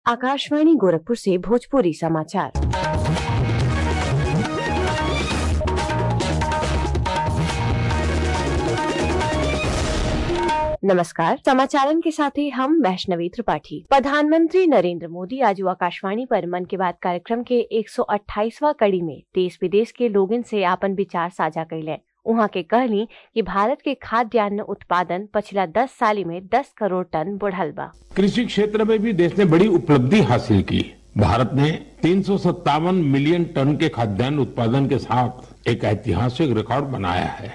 आकाशवाणी गोरखपुर से भोजपुरी समाचार नमस्कार समाचारन के साथ ही हम वैष्णवी त्रिपाठी प्रधानमंत्री नरेंद्र मोदी आज आकाशवाणी पर मन की बात कार्यक्रम के 128वां कड़ी में देश विदेश के लोगन से आपन विचार साझा कैले उहाँ के कहली कि भारत के खाद्यान्न उत्पादन पिछला 10 साल में 10 करोड़ टन बढ़ल बा कृषि क्षेत्र में भी देश ने बड़ी उपलब्धि हासिल की भारत ने तीन मिलियन टन के खाद्यान्न उत्पादन के साथ एक ऐतिहासिक रिकॉर्ड बनाया है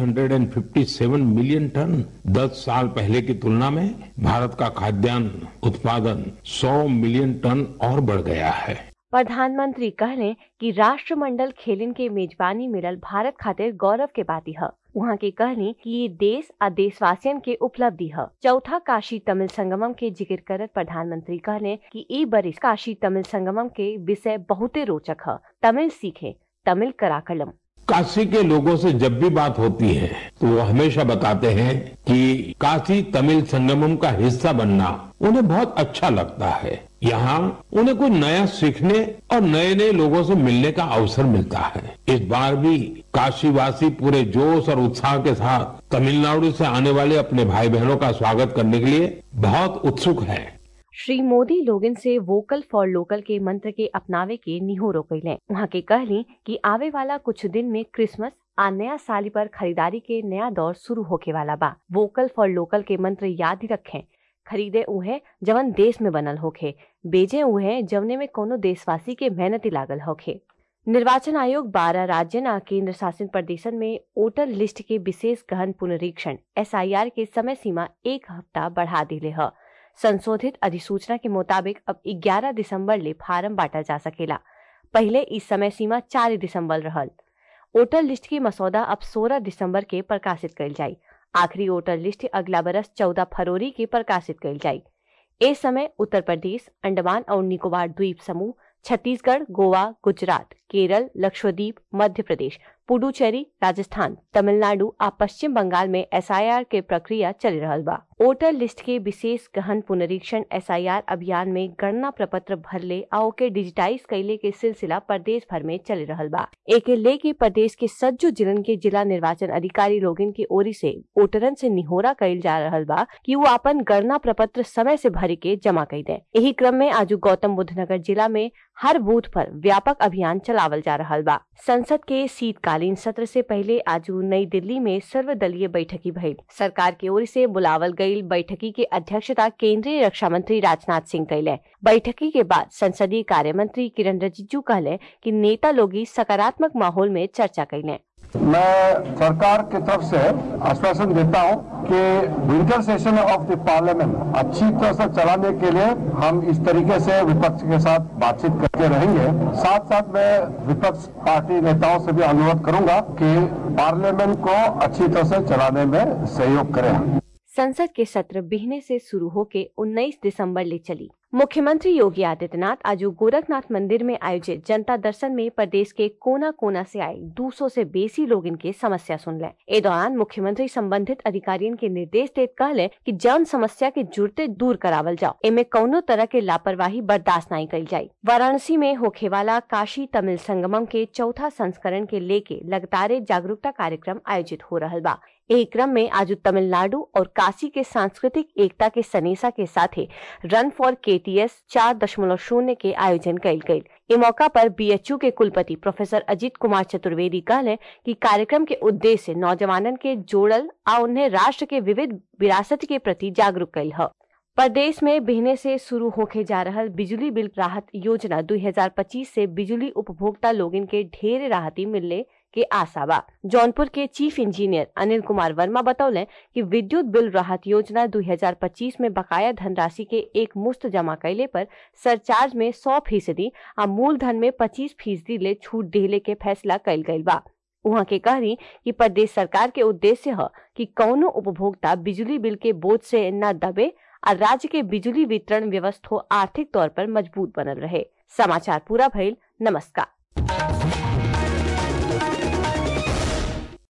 357 मिलियन टन 10 साल पहले की तुलना में भारत का खाद्यान्न उत्पादन 100 मिलियन टन और बढ़ गया है प्रधानमंत्री कहले कि राष्ट्रमंडल खेलन के मेजबानी मिलल भारत खातिर गौरव के बाती है वहाँ के कहनी कि ये देश आ देशवासियन के उपलब्धि है चौथा काशी तमिल संगमम के जिक्र करत प्रधानमंत्री कहले कि ई बरिस काशी तमिल संगमम के विषय बहुते रोचक है तमिल सीखे तमिल कराकलम काशी के लोगों से जब भी बात होती है तो वो हमेशा बताते हैं कि काशी तमिल संगमम का हिस्सा बनना उन्हें बहुत अच्छा लगता है यहाँ उन्हें कोई नया सीखने और नए नए लोगों से मिलने का अवसर मिलता है इस बार भी काशीवासी पूरे जोश और उत्साह के साथ तमिलनाडु से आने वाले अपने भाई बहनों का स्वागत करने के लिए बहुत उत्सुक हैं। श्री मोदी लोगन से वोकल फॉर लोकल के मंत्र के अपनावे के निहोरो कैले वहाँ के कहली कि आवे वाला कुछ दिन में क्रिसमस आ नया साल पर खरीदारी के नया दौर शुरू होके वाला बा वोकल फॉर लोकल के मंत्र याद ही रखें खरीदे उहे जवन देश में बनल होखे बेचे उहे जवने में कोनो देशवासी के मेहनती लागल होखे निर्वाचन आयोग 12 राज्य आ केंद्र शासित प्रदेशन में वोटर लिस्ट के विशेष गहन पुनरीक्षण एसआईआर के समय सीमा एक हफ्ता बढ़ा दिले है संशोधित अधिसूचना के मुताबिक अब 11 दिसंबर ले फार्म बांटा जा सकेला पहले इस समय सीमा 4 दिसंबर रहल वोटर लिस्ट की मसौदा अब 16 दिसंबर के प्रकाशित कल जाई आखिरी वोटर लिस्ट अगला बरस 14 फरवरी के प्रकाशित कल जाई इस समय उत्तर प्रदेश अंडमान और निकोबार द्वीप समूह छत्तीसगढ़ गोवा गुजरात केरल लक्षद्वीप मध्य प्रदेश पुडुचेरी राजस्थान तमिलनाडु आ पश्चिम बंगाल में एसआईआर के प्रक्रिया चल रहा बा वोटर लिस्ट के विशेष गहन पुनरीक्षण एसआईआर अभियान में गणना प्रपत्र भरले आ ओके डिजिटाइज कैले के सिलसिला प्रदेश भर में चल रहा बा एक लेके प्रदेश के सज्जो जिलन के जिला निर्वाचन अधिकारी लोगन की ओरी से वोटरन से निहोरा कैल जा रहा बा कि वो अपन गणना प्रपत्र समय से भर के जमा कर दे यही क्रम में आज गौतम बुद्ध नगर जिला में हर बूथ पर व्यापक अभियान चलावल जा रहा बा संसद के शीतकालीन सत्र से पहले आज नई दिल्ली में सर्वदलीय बैठकी भइल सरकार की ओर से बुलावल गई बैठकी के अध्यक्षता केंद्रीय रक्षा मंत्री राजनाथ सिंह कैले बैठकी के बाद संसदीय कार्य मंत्री किरण रिजिजू कहले कि नेता लोगी सकारात्मक माहौल में चर्चा कैले मैं सरकार की तरफ से आश्वासन देता हूं कि winter session of the parliament अच्छी तरह से चलाने के लिए हम इस तरीके से विपक्ष के साथ बातचीत करते रहेंगे साथ साथ मैं विपक्ष पार्टी नेताओं से भी अनुरोध करूंगा कि पार्लियामेंट को अच्छी तरह से चलाने में सहयोग करें संसद के सत्र बिहने से शुरू होके 19 दिसंबर ले चली मुख्यमंत्री योगी आदित्यनाथ आज गोरखनाथ मंदिर में आयोजित जनता दर्शन में प्रदेश के कोना कोना से आए 200 से बेसी लोग इनके समस्या सुन ले ए दौरान मुख्यमंत्री संबंधित अधिकारियों के निर्देश देते कहले कि जन समस्या के जुड़ते दूर करावल जाओ इनमें कौनो तरह के लापरवाही बर्दाश्त नहीं कल जाये वाराणसी में होखे वाला काशी तमिल संगमम के चौथा संस्करण के लेके लगातार जागरूकता कार्यक्रम आयोजित हो रहा बा यही क्रम में आज तमिलनाडु और काशी के सांस्कृतिक एकता के सनेसा के साथ ही रन फॉर केटीएस चार दशमलव शून्य के आयोजन कल गयी इस मौका पर बीएचयू के कुलपति प्रोफेसर अजीत कुमार चतुर्वेदी कहले कि कार्यक्रम के उद्देश्य नौजवानन के जोड़ल आ उन्हें राष्ट्र के विविध विरासत के प्रति जागरूक कल है प्रदेश में बिहने से शुरू होके जा रहा बिजली बिल राहत योजना 2025 से बिजली उपभोक्ता लोगन के ढेर राहती मिलने के आशा बा जौनपुर के चीफ इंजीनियर अनिल कुमार वर्मा बतौले कि विद्युत बिल राहत योजना 2025 में बकाया धनराशि के एक मुश्त जमा कैले पर सरचार्ज में 100 फीसदी और मूलधन में 25 फीसदी ले छूट दिले के फैसला कैल गयी बा वहाँ के कहरी कि प्रदेश सरकार के उद्देश्य है कि कौनो उपभोक्ता बिजली बिल के बोझ से न दबे और राज्य के बिजली वितरण व्यवस्था आर्थिक तौर पर मजबूत बनल रहे समाचार पूरा भइल नमस्कार